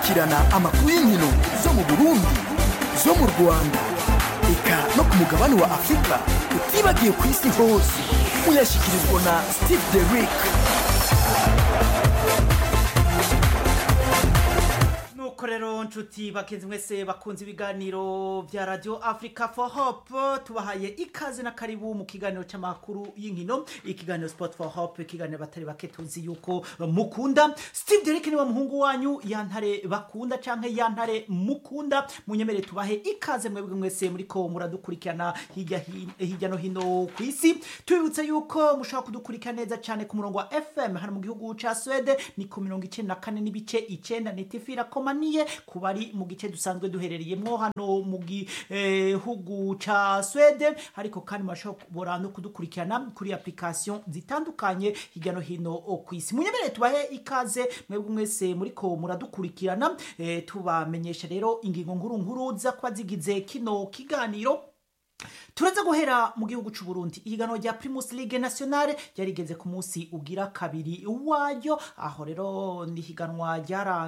gukurikirana amakuru y'inkino zo mu burundi zo mu rwanda eka no ku mugabane wa afurika utibagiye ku isi hose uyashyikirizwa na steve derick nuko rero nshuti bakenzi mwese bakunze ibiganiro vya radio africa for hope tubahaye ikaze na karibu mu kiganiro c'amakuru y'inkino ikiganiro sport for hope ikiganiro batari bake tuzi yuko mukunda steve derek niwe muhungu wanyu yantare bakunda canke yantare mukunda munyemere tubahe ikaze mwebwe mwese muriko muradukurikirana hirya hin- hirya no hino ku isi tubibutse yuko mushobora kudukurikira neza cane ku murongo wa fm hano mu gihugu ca swede ni ku mirongo icenda na kane n'ibice icenda nitifira komaniye ku bari mu gice dusanzwe duherereyemwo hano mu gihugu ca swede ariko kandi murashobora no kudukurikirana kuri application zitandukanye hirya no hino ku isi munyemerere tubahe ikaze mwebwe mwese muriko muradukurikirana eh, tubamenyesha rero ingingo nkuru nkuru za kuba zigize kino kiganiro turaza guhera mu gihugu c'u Burundi ihiganwa rya Primus League Nationale ryarigeze ku munsi ugira kabiri wayo aho rero ni higanwa ryara